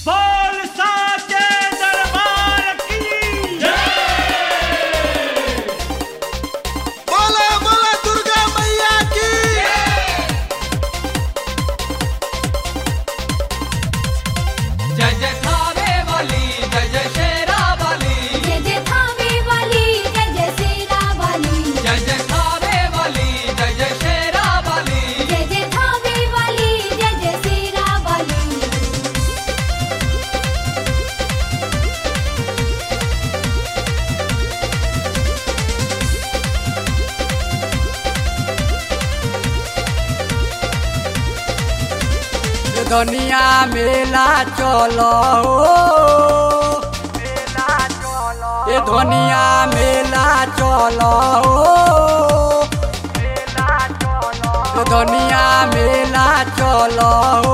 बोल साचे दरबार की बोला बोला दुर्गा मैया की जय जय थावे वाली जय जय शेरा वाली जय जय थावे वाली जय जय सेरा वाली जय जय थावे वाली जय जय शेरा वाली जय जय थावे वाली जय जय सेरा वाली दुनिया मेला चलो ये दुनिया मेला चलो ये दुनिया मेला चलो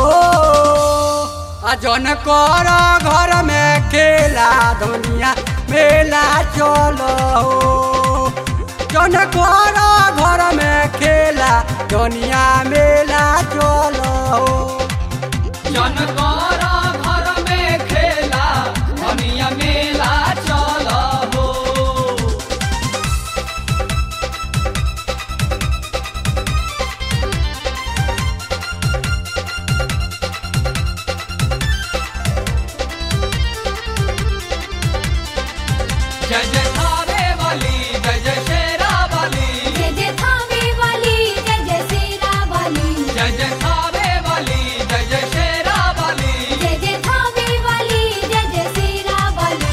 आ जन कर घर में खेला दुनिया मेला चलो जन कर घर में खेला दुनिया मेला चलो जनकारा घर में खेला दुनिया मेला चला हो जय जय थावे वाली जय जय शेरा वाली जय जय थावे वाली जय जय सेरा वाली जय जय थावे वाली जय जय शेरा वाली जय जय थावे वाली जय जय सेरा वाली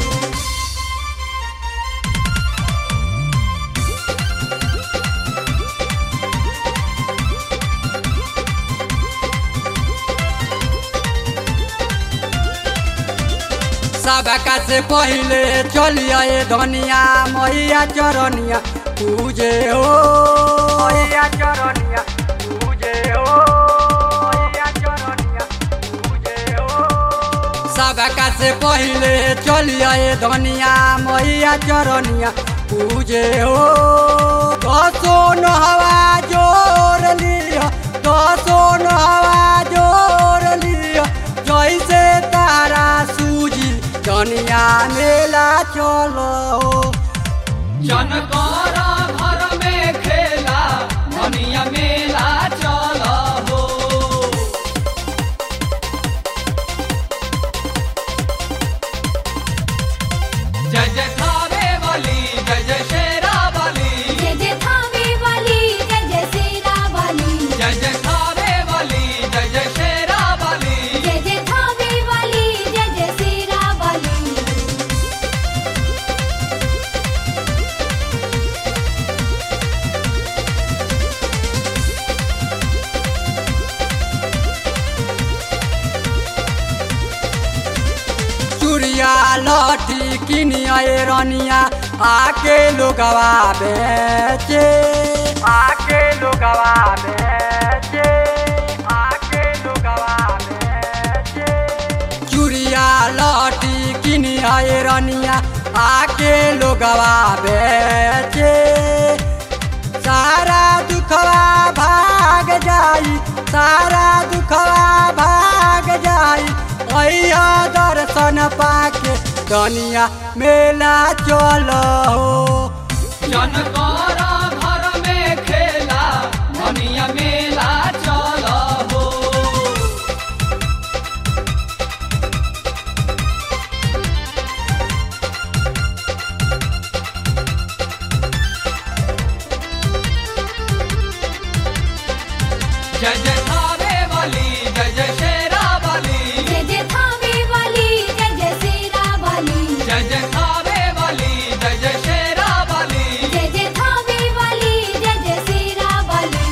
सबका से पहले चलिए ये धनिया मैया चरनिया पूजे हो मैया चरनिया पूजे हो मैया चरनिया पूजे हो सबका से पहले चलिए ये धनिया मैया चरनिया पूजे हो दसो नहवा जोर लिया दसो नहवा जोर लिया जैसे तारा सूजी दुनिया मेला चलो जनकारा घर में खेला दुनिया मेला चला हो जय जय थावे वाली जय जय शेरा वाली जय जय थावे वाली जय जय सेरा वाली जय जय थावे वाली जय जय शेरा वाली जय जय थावे वाली जय जय सेरा वाली चूड़िया लठी किनिया ये रनिया आके लोगवा बेचे आके लोगवा बेचे आके लोगवा बेचे चूड़िया लठी किनिया ये रनिया आके लोगवा बेचे सारा दुखवा भाग जाई सारा दुखवा भाग जाई अइया दर्शन पाके दुनिया मेला चलो जनकारा घर में खेला दुनिया मेला चला हो जय जय थावे वाली जय जय शेरा वाली जय जय थावे वाली जय जय सेरा वाली जय जय थावे वाली जय जय शेरा वाली जय जय थावे वाली जय जय सेरा वाली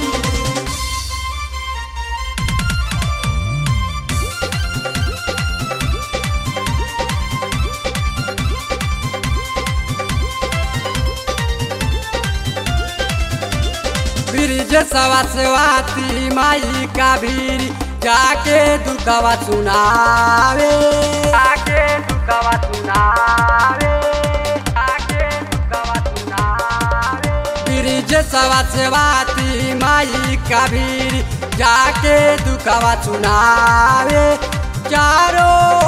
ब्रिज सवा सेवाती माई का भीरी जाके दुखवा सुनावे आके दुखवा सुनावे आके दुखवा सुनावे ब्रिज सवा सेवाती माई कबीर जाके दुखवा सुनावे चारों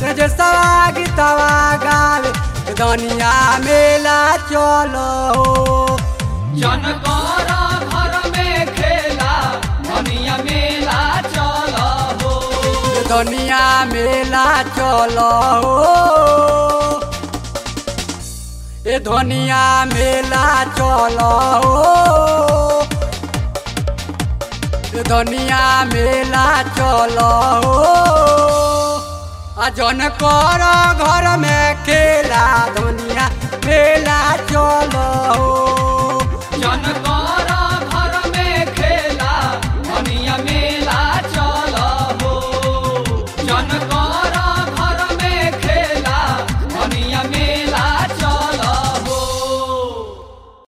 तेजसवा गीतवा गावे दुनिया मेला चलो जन कर घर में खेला धनिया मेला चल हो दुनिया मेला चलो ए दुनिया मेला चलो ए दुनिया मेला चलो आ जन कर घर में खेला दुनिया मेला चलो